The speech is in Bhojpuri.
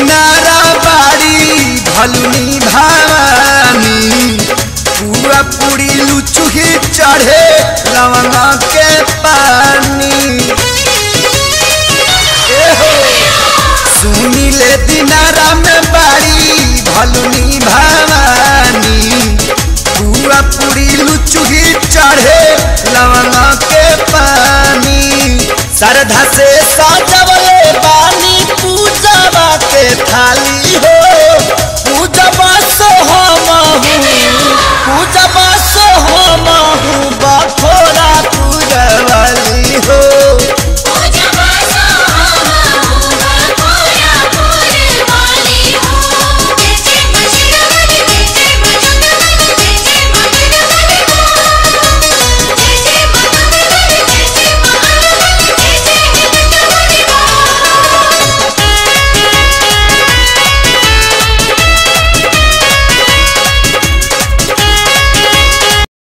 दिनारा बाड़ी भलुनी भवानी पूरा पूरी लुचुही चढ़े लवंगा के पानी एहो सुनी ले दिनारा में बाड़ी भलुनी भवानी पूरा पूरी लुचुही चढ़े लवंगा के पानी श्रद्धा से सजवले बानी पूजवा के थाली